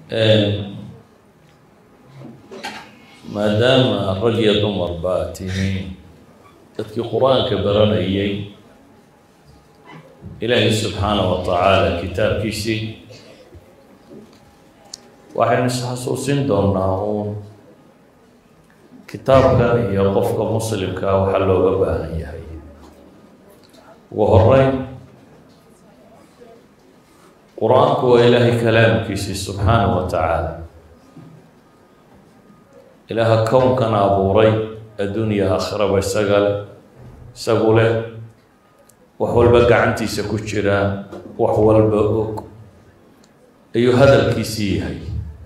maadaama rag iyo dumar baa tihiin dadkii qur-aanka baranayay ilaahay subxaanaه wa tacaala kitaabkiisii waxaynu isxasuusin doonaa uun kitaabkan iyo qofka muslimkaa waxaa looga baahan yahay ugu horeyn qur-aanku waa ilaahay kalaamkiisii subxaanaه wa tacaala ilaaha kownkan abuuray addunya aakhiraba isaga leh isagu leh wax walba gacantiisa ku jiraa wax walba og ayuu hadalkiisii yahay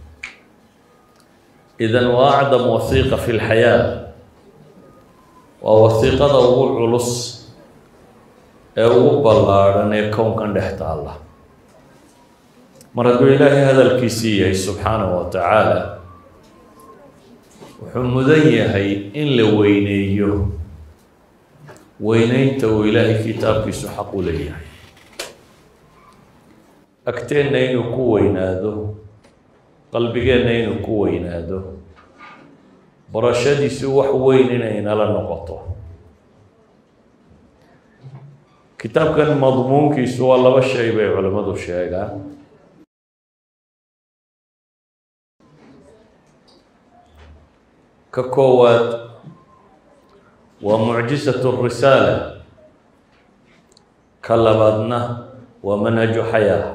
idan waa acdam wasiiqa fi lxayaa waa wasiiqada ugu culus ee ugu ballaadhan ee kownkan dhex taalla mar hadduu ilaahay hadalkiisii yahay subxaanahu wa tacaala wuxuu mudan yahay in la weyneeyo weyneynta uu ilaahay kitaabkiisu xaq u leeyahay agteenna inuu ku weynaado qalbigeenna inuu ku weynaado barashadiisu wax weyn inay nala noqoto kitaabkan madmuunkiisu waa laba shay bay culimmadu sheegaan ka koowaad waa mucjisatu risaala ka labaadna waa manhaju xayaa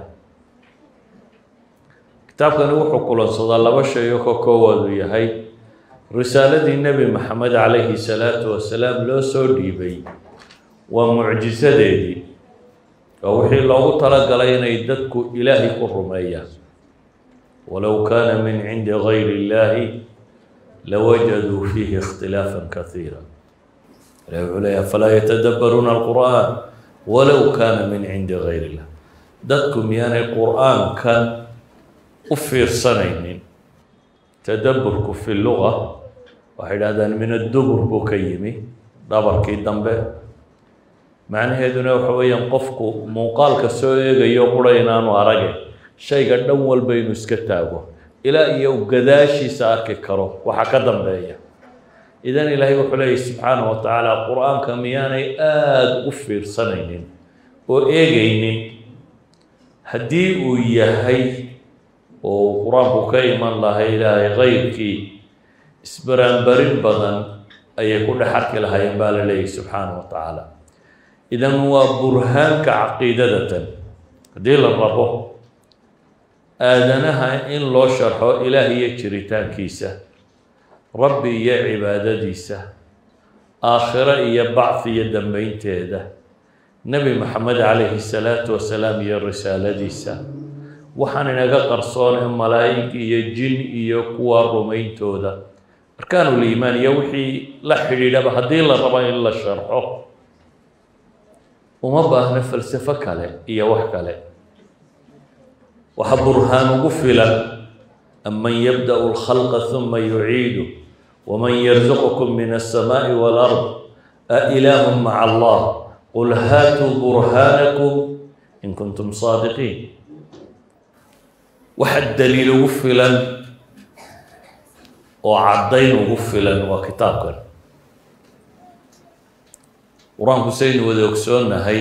kitaabkani wuxuu kulansadaa laba shay oo ka koowaad uu yahay risaaladii nebi maxamed calayhi salaatu wasalaam loo soo dhiibay waa mucjisadeedii waa wixii loogu talagalay inay dadku ilaahay ku rumeeyaan walow kaana min cindi gayri illaahi lawajaduu fiihi ikhtilaafan kaiira ilahi wuxuu leeya falaa yatadabbaruuna alqur'aan walow kaana min cindi gayr illah dadku miyaanay qur'aankan u fiirsanaynin tadabburku fi luga waxay dhahdaan min addubur buu ka yimi dhabarkii dambe macnaheeduna waxa weeyaan qofku muuqaalka soo eegayo qura inaanu arage shayga dhan walba inuu iska taago ilaa iyo gadaashiisa arki karo waxa ka dambeeya idan ilaahay wuxuu leeyahy subxaanahu wa tacaala qur-aanka miyaanay aada u fiirsanaynin oo eegaynin haddii uu yahay oo uu qur-aanku ka iman lahay ilaahay kayrkii isbaraanbarin badan ayay ku dhex arki lahaayeen baa la leeyahy subxaanahu wa tacaala idan waa burhaanka caqiidadatan haddii la rabo aadanaha in loo sharxo ilaah iyo jiritaankiisa rabbi iyo cibaadadiisa aakhiro iyo bacdi iyo dambeynteeda nebi maxamed calayhi salaatu wasalaam iyo risaaladiisa waxaan inaga qarsoone malaa'ig iyo jin iyo kuwa rumayntooda arkaanuliimaan iyo wixii la xidhiidhaba haddii la rabo in la sharxo uma baahno falsafo kale iyo wax kale waxa burhaan ugu filan aman yabda'u اlkhalqa huma yuciidu waman yarzuqukum min الsamaaءi wاlard ailaahu maca allah qul haatuu burhaanakum in kuntum saadiqiin waxa daliil ugu filan oo caddayn ugu filan waa kitaabkan qur-aanku saynu wada ogsoonnahay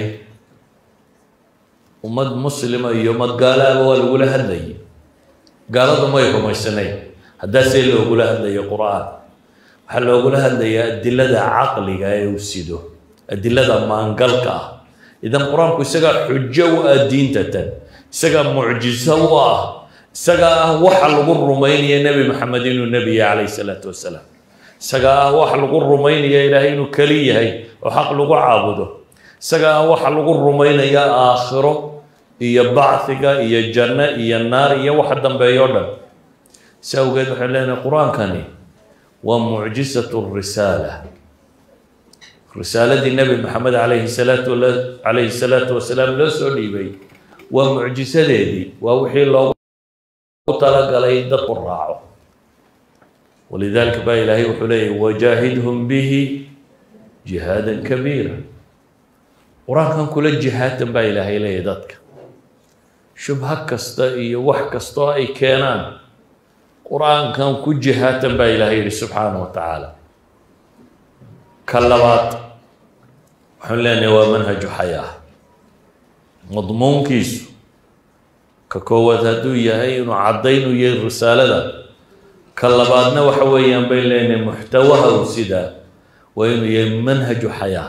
ummad muslima iyo ummad gaalaaba waa lagula hadlayay gaaladu may rumaysanayn haddaasee loogula hadlaya qur-aan waxaa loogula hadlayaa adilada caqliga ee uu sido adilada maangalka ah idan qur-aanku isagaa xujo u ah diintatan isagaa mucjiso u ah isagaa ah waxa lagu rumaynaya nebi maxamed inuu nebiya calayhi salaatu wasalaam isagaa ah waxa lagu rumaynaya ilaahay inuu keli yahay oo xaq lagu caabudo isagaa ah waxa lagu rumaynaya aakhiro iyo bacdiga iyo janno iyo naar iyo waxa dambeeyo o dhan si awgeed waxay leenahay qur-aankani waa mucjisatu risaala risaaladii nebi maxamed calayhi salaatu calayhi salaatu wasalaam loo soo dhiibay waa mucjisadeedii waa wixii loogu talagalay in dadku raaco walidaalika baa ilaahay wuxuu leeyahy wajaahidhum bihi jihaadan kabiira qur-aankan kula jihaatan baa ilaahay leeyahy dadka shubho kasta iyo wax kastoo ay keenaan qur-aankan ku jihaatan baa ilaahay yihi subxaana wa tacaala ka labaad waxaan leenahay waa manhaju xayaa madmuunkiisu ka koowaad hadduu yahay inuu caddayn u yahay risaalada ka labaadna waxa weeyaan bay leenahay muxtawaha u sidaa waa inuu yahay manhaju xayaa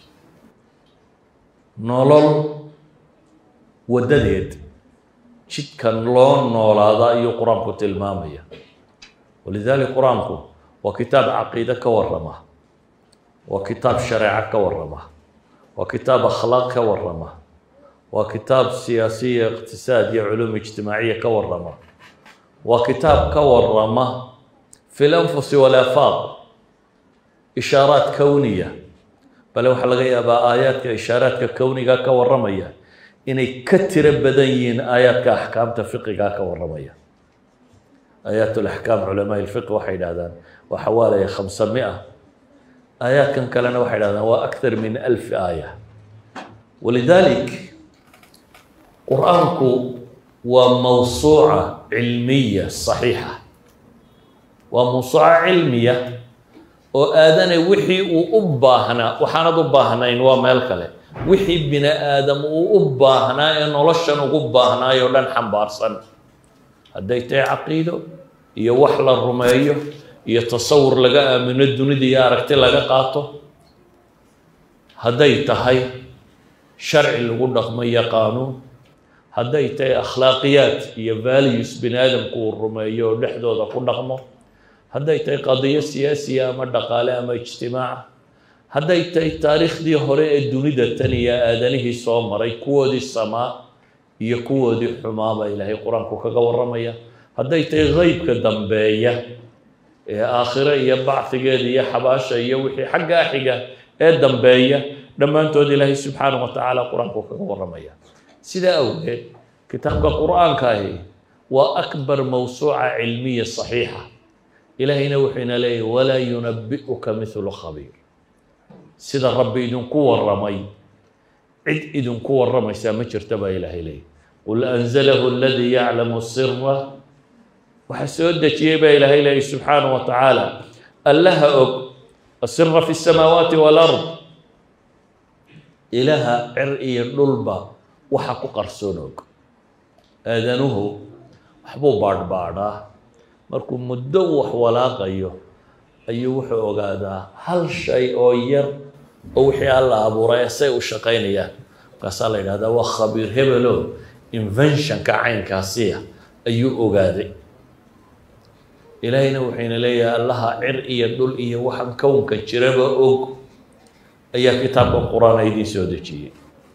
nolol waddadeed jidkan loo noolaada ayuu qur-aanku tilmaamaya walidalik qur-aanku waa kitaab caqiide ka warrama waa kitaab shareeco ka warrama waa kitaab akhlaaq ka warrama waa kitaab siyaasiya iqtisaad iyo culuum ijtimaaciya ka warrama waa kitaab ka warrama fi lanfusi walaafaaq ishaaraat kowniya bale waxaa laga yaabaa aayaadka ishaaraadka kowniga ka warramaya inay ka tiro badan yihiin aayaadka axkaamta fiqigaa ka warramaya aayaat laxkaam culamaa lfiqi waxay idhahdaan waa xawaalaya khamsa mia aayaadkan kalena waxay dhahdaan waa akthar min alfi aaya walidalik qur-aanku waa mawsuuca cilmiya saxiixa waa mawsuuca cilmiya oo aadane wixii uu u baahnaa waxaanad u baahnayn waa meel kale wixii bini aadam uu u baahnaa ee noloshan ugu baahnaay oo dhan xambaarsan hadday tahay caqiido iyo wax la rumeeyo iyo tasawur laga aamino dunida iyo aragti laga qaato hadday tahay sharci lagu dhaqmo iyo qaanuun hadday tahay akhlaaqiyaad iyo values bini aadamku uu rumeeyo oo dhexdooda ku dhaqmo hadday tahay qadiyo siyaasiya ama dhaqaale ama ijtimaaca hadday tahay taariikhdii hore ee dunida tan iyo aadanihii soo maray kuwoodii samaa iyo kuwoodii xumaa baa ilaahay qur-aanku kaga warramaya hadday tahay qeybka dambeeya ee aakhire iyo bacdigeeda iyo xabaasha iyo wixii xaggaa xiga ee dambeeya dhammaantood ilaahay subxaanahu wa tacaala qur-aanku kaga warramaya sidaa awgeed kitaabka qur-aanka ahi waa akbar mawsuuca cilmiya saxiixa ilaahayna wuxuu ina leeyahy walaa yunabi'uka mithlu khabiir sida rabbi idinku warramay cid idinku warramaysaa ma jirta baa ilaahay leeyahy qul anzalahu aladii yaclamu sira waxaa soo dejiyey baa ilaahay leeyahy subxaanahu wa tacaala allaha og asira fi الsamaawaati wاlard ilaha cer iyo dhulba waxa ku qarsoon og aadanuhu waxbuu baadhbaadhaa markuu muddo wax walaaqayo ayuu wuxuu ogaadaa hal shay oo yar oo wixii alla abuuray say u shaqaynayaan markaasaa la yidhahdaa waa khabiir hebelo inventionka caynkaasiya ayuu ogaaday ilaahayna wuxuyna leeyahay allaha cir iyo dhul iyo waxaan kownka jiraba og ayaa kitaabka qur-aan idiin soo dejiyey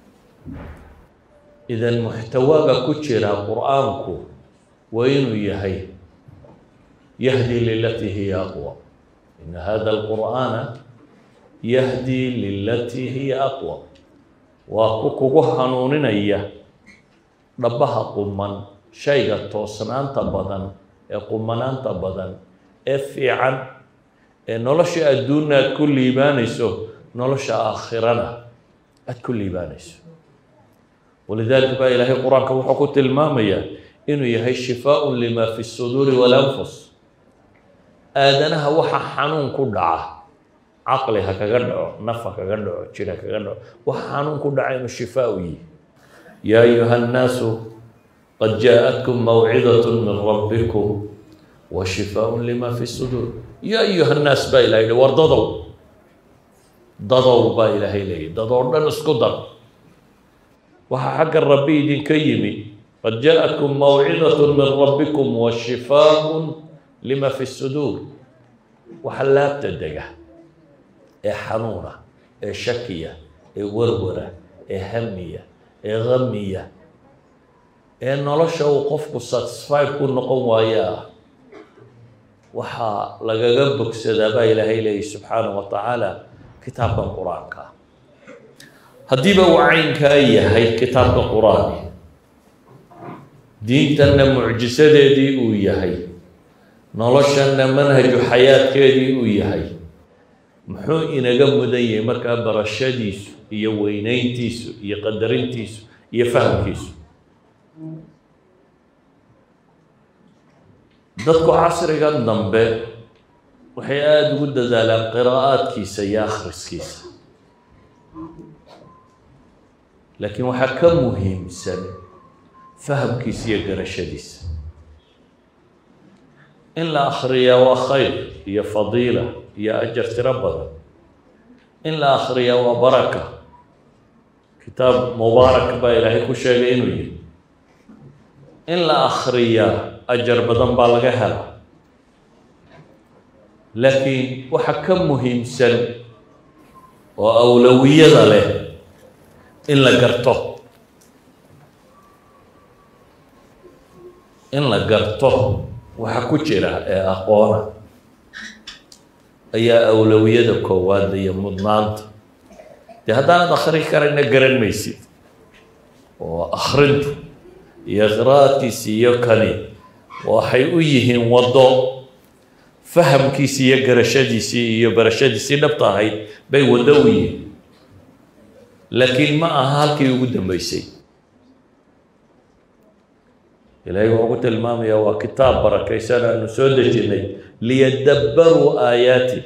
idan muxtawaaga ku jira qur-aanku waa inuu yahay yahdi lilatii hiya aqwa ina hada alqur'aana yahdi lilatii hiya aqwa waa ku kugu hanuuninaya dhabaha quman shayga toosnaanta badan ee qumanaanta badan ee fiican ee nolosha adduunna aad ku liibaanayso nolosha aakhirana aada ku liibaanayso walidaalika baa ilaahay qur-aanka wuxuu ku tilmaamayaa inuu yahay shifaaun lima fi suduuri walanfus aadanaha waxa xanuun ku dhaca caqli ha kaga dhaco naf ha kaga dhaco jir ha kaga dhaco waxa xanuun ku dhaca inuu shifaa u yihi yaa ayuha nnaasu qad jaaءatkum mawcidaة min rabbikum wa shifaaء lima fi suduur yaa ayuha nnaas baa ilahay yihi war dadow dadow baa ilaahay leeyahy dadoo dhan isku dar waxaa xagga rabbi idinka yimi qad jaaءatkum mawcidaة min rabbikum wa shifaaء lima fi suduur waxa laabta dega ee xanuuna ee shakiya ee warwara ee hamiya ee hamiya ee nolosha uu qofku satisfied ku noqon waayaa waxaa lagaga bogsadaa baa ilaahay leeyahy subxaanahu wa tacaala kitaabkan qur-aanka haddiiba uu caynkaa yahay kitaabka qur-aanki diintanna mucjisadeedii uu yahay noloshanna manhaju xayaadkeedii uu yahay muxuu inaga mudan yahay markaa barashadiisu iyo weynayntiisu iyo qadarintiisu iyo fahamkiisu dadku casrigan dambe waxay aada ugu dadaalaan qiraa'aadkiisa iyo akhriskiisa laakiin waxaa ka muhiimsan fahamkiisa iyo garashadiisa in la akhriyaa waa khayr iyo fadiila iyo ajar tiro badan in la akhriyaa waa baraka kitaab mubaarak baa ilaahay ku sheegay inuu yihi in la akhriyaa ajar badan baa laga helaa laakiin waxa ka muhiimsan oo awlawiyada leh in la garto in la garto waxa ku jira ee aqoona ayaa awlawiyada koowaad iyo mudnaanta dee haddaanad akhri karayna garan maysid oo akhrintu iyo qiraa'adkiisi iyo kani waxay u yihiin waddo fahamkiisii iyo garashadiisii iyo barashadiisii dhabta ahayd bay waddo u yihiin laakiin ma aha halkii ugu dambeysay ilaahay wuxuu ku tilmaamayaa waa kitaab barakaysan aanu soo dejinnay liyadabbaruu aayaati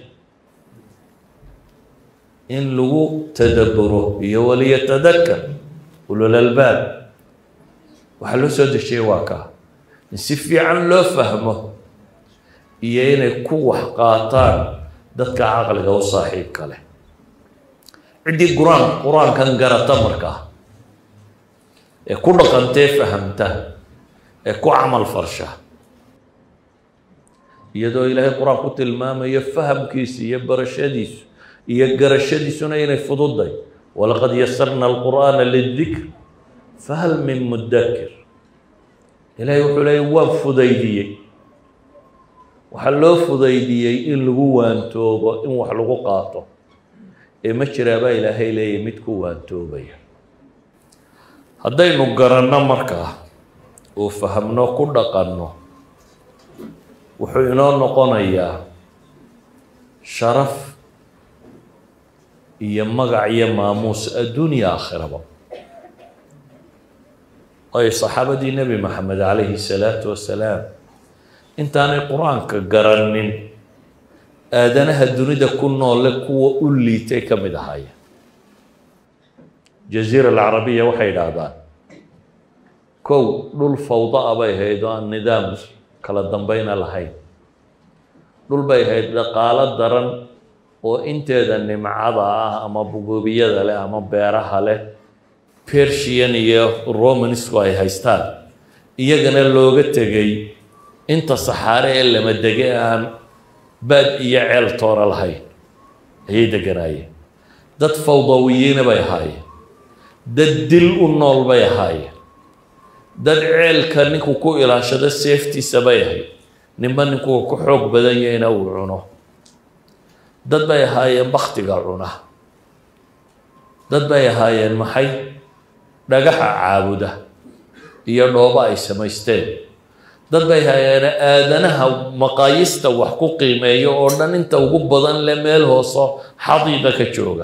in lagu tadabburo iyo waliyatadakar ulul albaab waxaa loo soo dejiyay waa kaa in si fiican loo fahmo iyo inay ku wax qaataan dadka caqliga u saaxiibka leh ciddii qur-aan qur-aankan garata markaa ee ku dhaqantee fahamta ee ku camal farsha iyadoo ilaahay qur-aan ku tilmaamayo fahamkiisa iyo barashadiisu iyo garashadiisuna inay fududay walaqad yasarna alqur'aana lidikr fahal min mudakir ilaahay wuxuu leeyay waan fudaydiyey waxaa loo fudaydiyey in lagu waantoobo in wax lagu qaato ee ma jiraabaa ilaahay leeyahy mid ku waantoobaya haddaynu garanno markaa oo fahamno ku dhaqanno wuxuu inoo noqonayaa sharaf iyo magac iyo maamuus adduunya aakhiraba ay saxaabadii nebi maxamed calayhi salaatu wasalaam intaanay qur-aanka garanin aadanaha dunida ku noole kuwa u liitay ka mid ahaayeen jaziira alcarabiya waxay idhaahdaan kow dhul fawda-a bay ahayd oo aan nidaam kala dambeyna lahayn dhul bay ahayd dhaqaalo daran oo inteeda nimcada ah ama buguubiyada leh ama beeraha leh persian iyo romanisku ay haystaan iyagana looga tegay inta saxaare ee lama dege aan baad iyo ceel toona lahayn ayay deganaayeen dad fawdawiyiina bay ahaayeen dad dil u nool bay ahaayeen dad ceelka ninku ku ilaashado seeftiisa bay ahayd ninba ninkuu ku xoog badan yahayna uu cuno dad bay ahaayeen baktiga cuna dad bay ahaayeen maxay dhagaxa caabuda iyo dhoobo ay samaysteen dad bay ahaayeen aadanaha maqaayista wax ku qiimeeyo oo dhan inta ugu badan le meel hooso xadiida ka jooga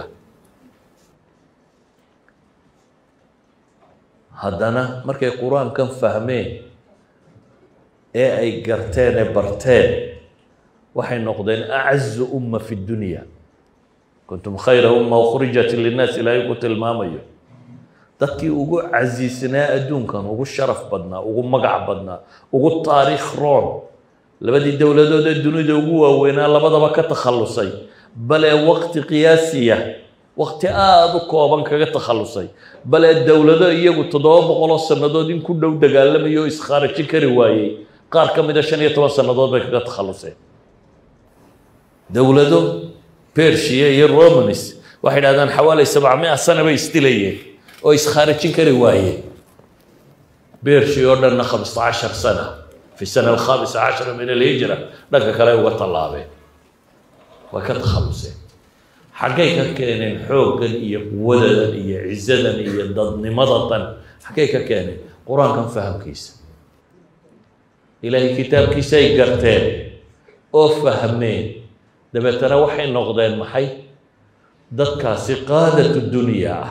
haddana markay qur-aankan fahmeen ee ay garteen ee barteen waxay noqdeen acazu umma fi dunya kuntum khayra umma ukhrijat linnaas ilaahay ku tilmaamayo dadkii ugu casiisnaa adduunkan ugu sharaf badnaa ugu magac badnaa ugu taariikh roon labadii dowladood ee dunida ugu waaweynaa labadaba ka takhallusay bale waqti qiyaasiya waqti aada u kooban kaga takhallusay bale dowlado iyagu toddoba boqoloo sannadood in ku dhow dagaalamaya oo iskhaarajin kari waayey qaar ka mida shan iyo toban sannadood bay kaga takhalluseen dowlado persia iyo romanis waxay dhahdaan xawaali sabcamia sana bay isdilayeen oo iskhaarajin kari waayeen bershi oo dhanna khamsa cashar sana fi sana alkhamisa cashara min alhijra dhanka kale uga tallaabeen way ka takhalluseen xaggay ka keeneen xooggan iyo quwadadan iyo cizadan iyo dadnimadatan xaggay ka keeneen qur-aankan fahamkiisa ilaahay kitaabkiisa ay garteen oo fahmeen dabeetana waxay noqdeen maxay dadkaasi qaadatu dunya ah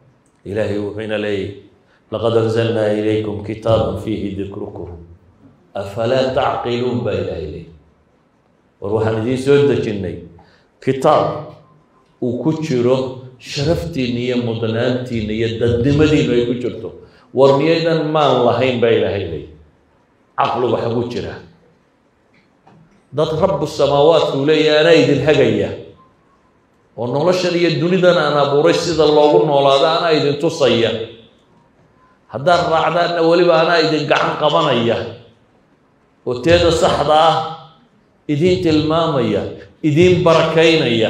ilaahay wuxuu ina leeyahy laqad anzalnaa ilaykum kitaaban fiihi dikrukum afalaa tacqiluun baa ilaahay leey war waxaan idiin soo dejinnay kitaab uu ku jiro sharaftiinna iyo mudnaantiinna iyo dadnimadiinu ay ku jirto war miyaydan maan lahayn baa ilaahay leey caqlu waxa ku jira dad rabu samaawaadka uu leeyahy anaa idin hagaya oo noloshan iyo dunidan aan abuuray sida loogu noolaado anaa idin tusaya haddaad raacdaanna weliba anaa idin gacan qabanaya oo teeda saxda ah idiin tilmaamaya idiin barakaynaya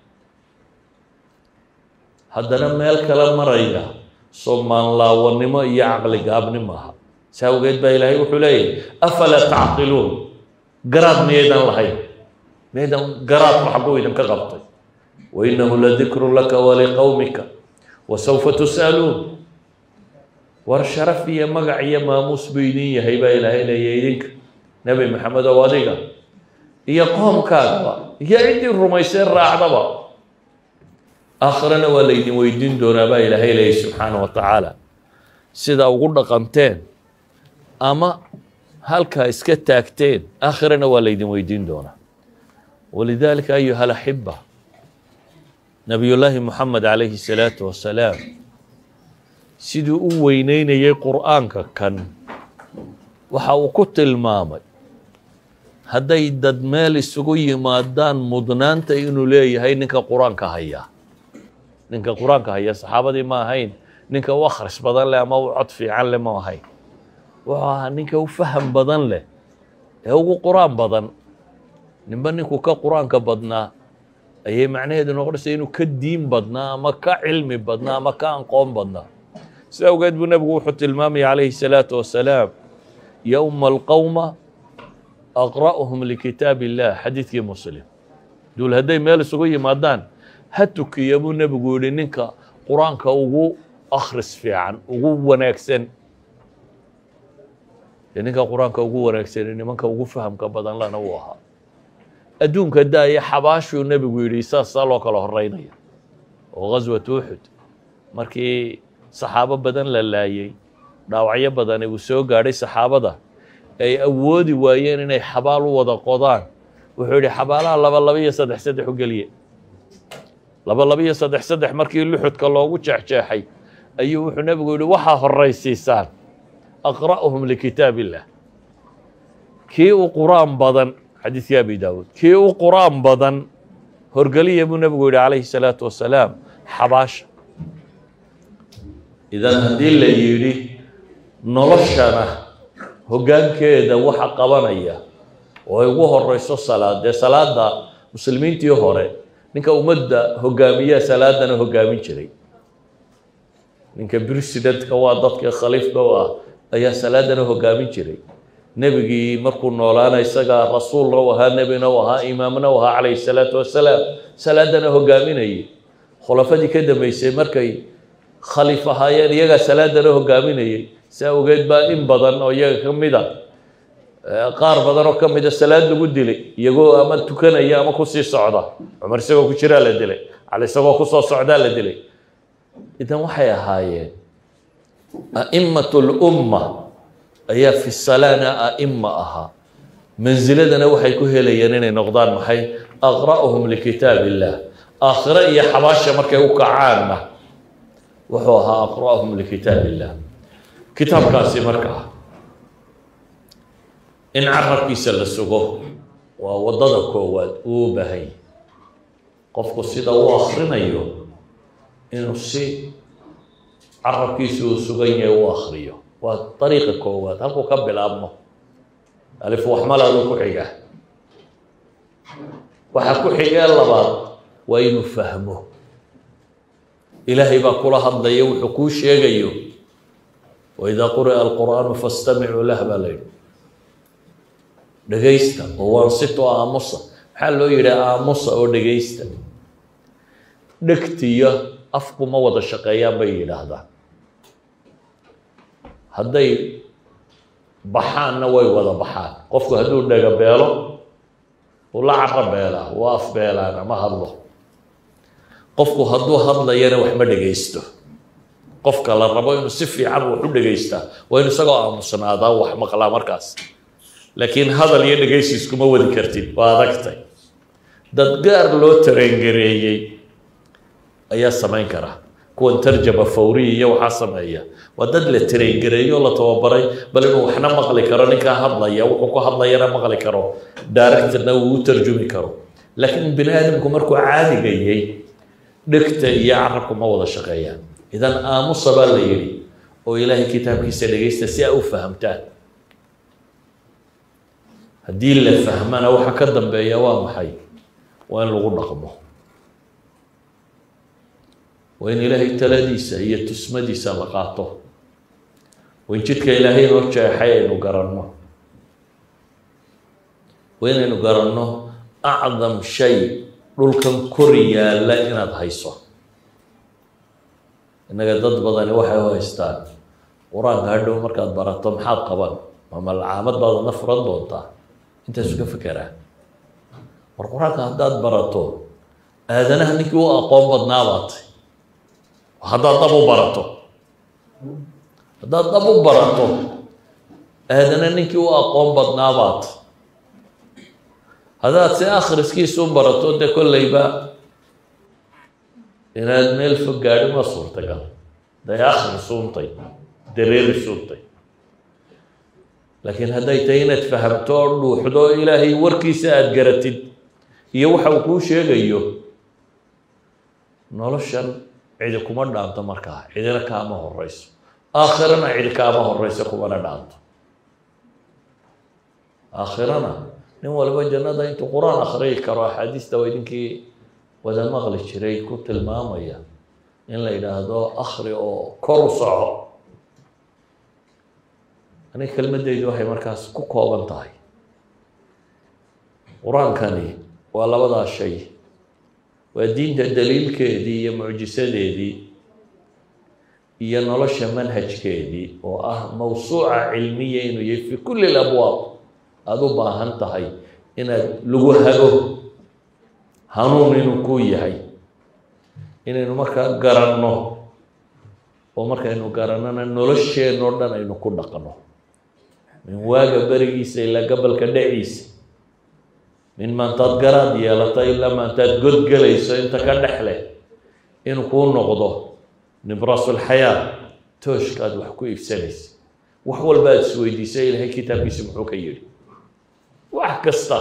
haddana meel kale maraya somaanlaawanimo iyo caqli gaabnimo aha saa awgeed baa ilaahay wuxuu leeyahy afalaa tacqiluun garaad miyaydan lahayn miyaydan garaadku xagguu idinka qabtay wainahu ladikru laka waliqowmika wasawfa tus'aluun war sharaf iyo magac iyo maamuus buu idin yahay baa ilaahay leeyahy idinka nebi maxamed ow adiga iyo qoomkaagaba iyo ciddii rumayseen raacdaba aakhirana waa laydin weydiin doonaa baa ilaahay leeyahy subxaana wa tacaala sida ugu dhaqanteen ama halkaa iska taagteen aakhirana waa laydin weydiin doonaa walidaalika ayuha alaxiba nabiyullaahi moxamed calayhi salaatu wasalaam siduu u weyneynayay qur'aanka kan waxa uu ku tilmaamay hadday dad meel isugu yimaadaan mudnaanta inuu leeyahay ninka qur-aanka hayaa ninka qur-aanka haya saxaabadii ma ahayn ninka u akhris badan leh ama u cod fiican leh ma ahayn wuxuu ahaa ninka u faham badan leh ee ugu qur-aan badan ninba ninkuu ka qur-aanka badnaa ayay macnaheedu noqonaysa inuu ka diin badnaa ama ka cilmi badnaa ama ka aqoon badnaa sida awgeed buu nebigu wuxuu tilmaamaya calayhi salaatu wasalaam yowma alqowma aqra'uhum likitaab illah xadiidkii muslim duul hadday meel isugu yimaadaan ha tukiya buu nebigu yihi ninka qur-aanka ugu akhris fiican ugu wanaagsan dee ninka qur-aanka ugu wanaagsan nimanka ugu fahamka badan lana uu ahaa adduunka daaya xabaashuu nebigu yidhi saasaa loo kala horeynaya oo ghaswat uxud markii saxaabo badan la laayay dhaawacyo badani uu soo gaadhay saxaabada ay awoodi waayeen inay xabaal u wada qodaan wuxuu yidhi xabaalaha laba laba iyo saddex saddex u geliye laba laba iyo saddex saddex markii luxudka loogu jeexjeexay ayuu wuxuu nebigu yihi waxaa horaysiisaan aqra'uhum likitaab illah kii u qur-aan badan xadiidkii abi daawuud kii u qur-aan badan horgeliya buu nebigu yihi calayhi salaatu wasalaam xabaasha idan haddii la yidhi noloshana hoggaankeeda waxa qabanaya oo ay ugu horeyso salaad dee salaada muslimiintii hore ninka ummadda hogaamiyaa salaadana hogaamin jiray ninka presidentka waa dadka khaliifka u ah ayaa salaadana hogaamin jiray nebigii markuu noolaana isagaa rasuulna u ahaa nebina u ahaa imaamna u ahaa calayhi salaatu wasalaam salaadana hogaaminayay khulafadii ka dambeysay markay khaliif ahaayeen iyagaa salaadana hogaaminayay saa ogeed baa in badan oo iyaga ka mid a qaar badan oo ka mida salaad lagu dilay iyagoo ama tukanaya ama kusii socda cumar isagoo ku jiraa la dilay cali isagoo kusoo socdaa la dilay idan waxay ahaayeen a'imatu lumma ayaa fi salaana a'ima ahaa mansiladana waxay ku helayeen inay noqdaan maxay aqra'uhum likitaab illah aakhire iyo xabaasha markay u kacaanna wuxuu ahaa aqra'uhum likitaab illah kitaabkaasi markaa in carabkiisa la sugo waa waddada koowaad uu u baahan yahy qofku sida uu akrinayo inuu si carabkiisa uu sugan yahay u akriyo waa dariiqa koowaad halkuu ka bilaabmo alif waxmalaaduu ku xiga waxa ku xigee labaad waa inuu fahmo ilaahay baa kula hadlaya wuxuu kuu sheegayo waidaa quri'a alqur'aanu fastamicuu lah baa la yidhi dhegaysta oo waansito aamusa maxaa loo yidhi aamusa oo dhegaysta dhegtiyo afku ma wada shaqeeyaan bay yidhaahdaan hadday baxaanna way wada baxaan qofku hadduu dhega beelo uu la cara beelaa uu af beelaan ama hadlo qofku hadduu hadlayana wax ma dhegaysto qofka la rabo inuu si fiican wax u dhegaystaa waa inu isagoo aamusnaadaa wax maqlaa markaas laakiin hadal iyo dhegaysi iskuma wadi kartid waa adagtay dad gaar loo tarengareeyey ayaa samayn kara kuwan tarjama fawriya iyo waxaa sameeya waa dad la tarengareeyo la tababaray bal inuu waxna maqli karo ninkaa hadlaya wuxuu ku hadlayana maqli karo directorna uu u tarjumi karo laakiin bini aadamku markuu caadigayay dhegta iyo carabku ma wada shaqeeyaan idan aamusa baa la yidhi oo ilaahay kitaabkiisa dhegaysta si ay u fahamtaan haddii la fahmana waxa ka dambeeya waa maxay waa in lagu dhaqmo waa in ilaahay taladiisa iyo tusmadiisa la qaato waa in jidka ilaahay noo jeexay aynu garanno waa inaynu garanno acdam shay dhulkan kor yaalla inaad hayso innaga dad badani waxay u haystaan qur-aanka hadhow markaad barato maxaad qaban ma malcaamad baad adna furan doontaa intaasu ka fekeraa war qur-aanka haddaad barato aadanaha ninkii u aqoon badnaa baatay haddaad dab u barato haddaad dab u barato aadana ninkii u aqoon badnaa baatay haddaad si akhriskiisu barato dee kolleyba inaad meel fog gaadhi ma suurtagal day akhri suuntay dareeri suuntay laakiin hadday tahay inaad fahamto oo dhuuxdo ilaahay warkiisa aada garatid iyo waxa uu kuu sheegayo noloshan cidi kuma dhaanto markaa cidina kaama horeyso aakhirana cidi kaama horeyso kumana dhaanto aakhirana nin walba jannada intuu qur-aan akhriyi karo axaadiista waa idinkii wada maqli jiray ku tilmaamaya in la yidhaahdo akhri oo kor u soco aniga kelmadeydu waxay markaas ku kooban tahay qur-aankani waa labadaa shay waa diinta daliilkeedii iyo mucjisadeedii iyo nolosha manhajkeedii oo ah mawsuuca cilmiya inuu yahay fi kulli labwaab aada u baahan tahay inaad lagu hago hanuun inuu ku yahay inaynu markaa garanno oo markaynu garannona nolosheenoo dhan aynu ku dhaqno min waaga berigiisa ilaa gabalka dhaciisa min maantaad garaad yeelato ilaa maantaad godgelayso inta ka dhex leh inuu kuu noqdo nibraasulxayaa tooshkaad wax ku iibsanaysa wax walba aada isweydiisa ilaahay kitaabkiisa muxuu ka yidhi wax kasta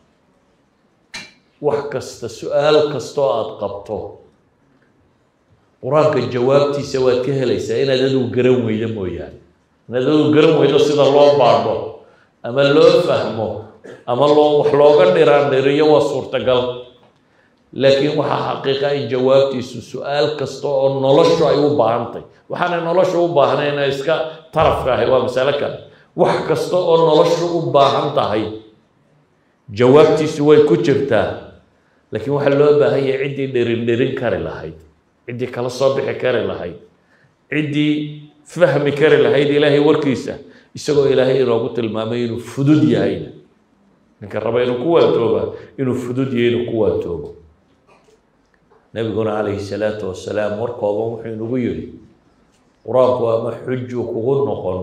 wax kasta su-aal kastoo aada qabto qur-aanka jawaabtiisa waad ka helaysaa inaad adigu garan weydo mooyaane inaad adigu garan weydo sida loo baadho ama loo fahmo ama loo wax looga dhiraan dhiriyo waa suurtagal laakiin waxaa xaqiiqa in jawaabtiisu su-aal kasta oo noloshu ay u baahantay waxaanay noloshu u baahnayna iska tarafka ahay waa masalo kale wax kasta oo noloshu u baahan tahay jawaabtiisu way ku jirtaa laakiin waxaa loo baahan yahay ciddii dhirin dhirin kari lahayd ciddii kala soo bixi kari lahayd ciddii fahmi kari lahayd ilaahay warkiisa isagoo ilaahay inoogu tilmaamay inuu fudud yahayna ninka raba inuu ku waantooba inuu fudud yahay inuu ku waantoobo nabiguna calayhi salaatu wasalaam war kooban wuxuu inagu yidhi qur-aanku ama xujuu kugu noqon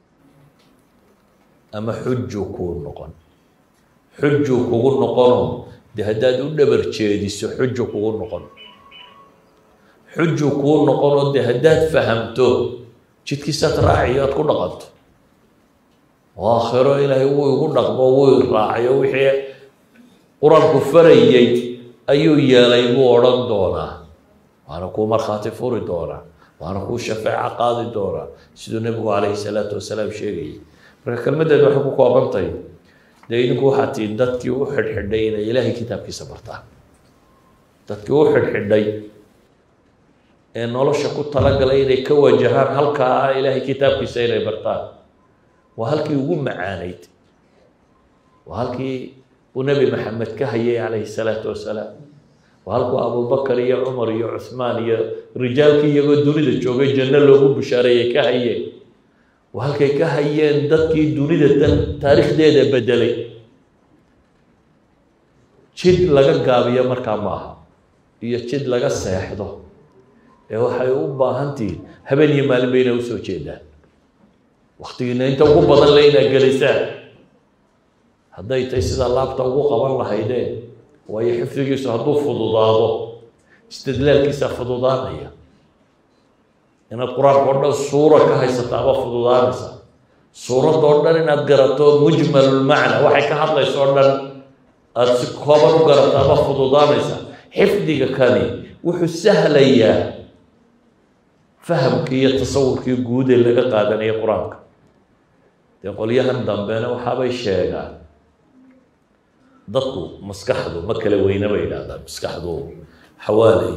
ama xujuu kuu noqon xujuu kugu noqono dee haddaad u dhabar jeediso xuju kugu noqon xujuu kuu noqonoo dee haddaad fahamto jidkiisaad raaciyo aad ku dhaqanto oo aakhiro ilaahay wuu igu dhaqmo wuu raacayo wixii qur-aanku farayey ayuu yeelay buu odhan doonaa waana kuu markhaati furi doonaa waana kuu shafeeco qaadi doonaa siduu nebigu calayhi salaatu wasalaam sheegayay marka kelmaddeedu waxay ku kooban tahay dee idinku waxaad tihiin dadkii u xidhxidhay inay ilaahay kitaabkiisa bartaan dadkii u xidhxidhay ee nolosha ku talagalay inay ka wajahaan halkaa ah ilaahay kitaabkiisa inay bartaan waa halkii ugu macaanayd waa halkii uu nebi maxamed ka hayay calayhi salaatu wasalaam waa halkuu abubakar iyo cumar iyo cuhmaan iyo rijaalkii iyagoo dunida joogay janno loogu bushaareeyey ka hayeen waa halkay ka hayeen dadkii dunida tan taariikhdeeda bedelay jid laga gaabiyo markaa ma aha iyo jid laga seexdo ee waxay u baahan tihiin habeen iyo maalin ba inay usoo jeedaan waktigiina inta ugu badan le inaad gelisaan hadday tahay sidaa laabta ugu qaban lahaydeen waayo xifdigiisu hadduu fududaado istidlaalkiisaa fududaanaya inaad qur-aanka o dhan suura ka haysataaba fududaanaysa suuradda oo dhan inaad garato mujmalulmacna waxay ka hadlayso o dhan aada si kooban u garataaba fududaanaysa xifdiga kani wuxuu sahlayaa fahamkii iyo tasawurkii guud ee laga qaadanaya qur-aanka dee qolyahan dambena waxaabay sheegaan dadku maskaxdu ma kala weyne bay yidhahdaan maskaxdu xawaaley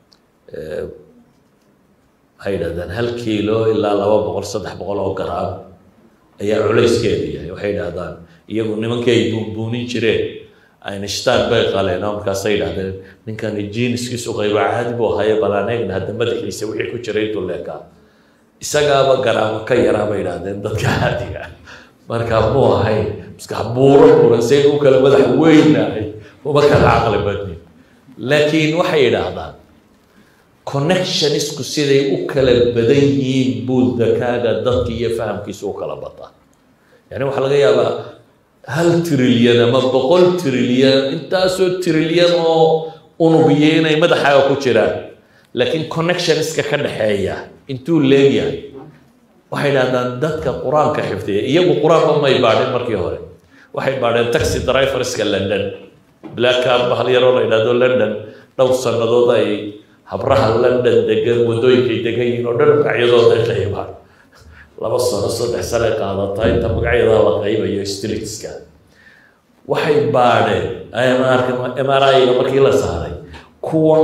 waxay yidhahdaan hal kiilo ilaa laba boqol saddex boqol oo garaam ayaa culayskeedu yahay waxay yidhahdaan iyagu nimankii ay buunbuunin jireen einstein bay qaleen oo markaasay yidhahdeen ninkani jiiniskiisu qayba caadi buu ahaye balaaneegna hadda madaxiisa wixii ku jiray intuu leekaa isagaaba garaamo ka yaraa bay yidhahdeen dadka caadiga markaa muu ahayn maskax buuro buuran say u kala madax weynahay uma kala caqli badnin laakiin waxay yidhaahdaan connectionisku siday u kala badan yihiin buu dakaaga dadki iyo fahamkiisu u kala bataa yani waxaa laga yaabaa hal trilyan ama boqol trilyan intaasoo trilyan oo unugiyo inay madaxaaga ku jiraan laakiin connectioniska ka dhexeeya intuu leegyahay waxay dhahdaan dadka qur-aanka xifdiya iyagu qur-aanba may baadhin markii hore waxay baadheen taxi driverska london blackab bahal yaroo la yidhahdo london dhowr sannadood ay habraha london degan waddooyinkay degan yihiin oo dhan magacyadooda ay qaybaan laba sano saddex sano ay qaadataa inta magacyada la qaybayo streetska waxay baadheen mriga markii la saaray kuwan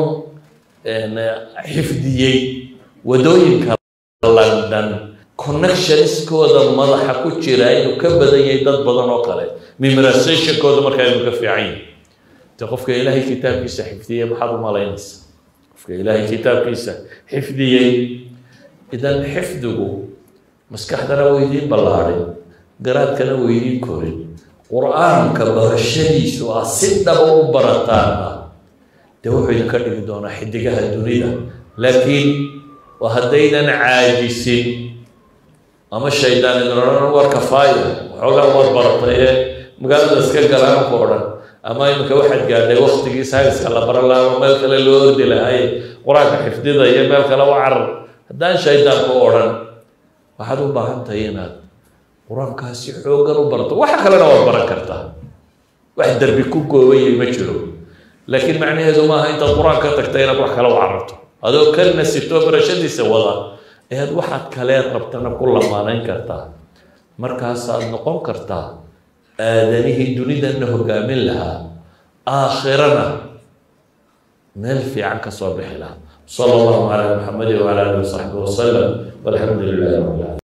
xifdiyey waddooyinka london connectioniskooda madaxa ku jira inuu ka badan yahay dad badan oo kale memorizationkooda markaa inuu ka fiican yahay de qofka ilaahay kitaabkiisa xifdiyey maxaad u malaynaysa qofka ilaahay kitaabkiisa xifdiyey idan xifdigu maskaxdana weydiin ballaadhin garaadkana weydiin korin qur-aanka barashadiisu ah si dhaba u barataana dee wuxuu idinka dhigi doonaa xidigaha dunida laakiin waa haddaydan caajisin ama shaydaan idin odhan war kafaaya waxoogaa waad baratay ee magaalada iska galaanku odhan ama iminka waxaad gaadhay waktigii sayniska la baran lahaa ama meel kale loo ordi lahay qur-aanka xifdida iyo meel kale u carar haddaan shaydaanku odhan waxaad u baahan tahay inaad qur-aankaasi xooggan u barto waxa kalena waad baran kartaa wax derbi ku goobayay ma jiro laakiin macnaheedu maaha intaad qur-aan ka tagta inaad wax kale u cararto adoo ka nasito barashadiisa wada ayaad waxaad kalee rabtana ku lamaanayn kartaa markaasaad noqon kartaa aadanihii dunidanna hogaamin lahaa aakhirana meel fiican ka soo bixi lahaa sala allahu calaa maxamedi wacala alihi wasaxbi wasalam walxamdu lilahi rabbil caalamiin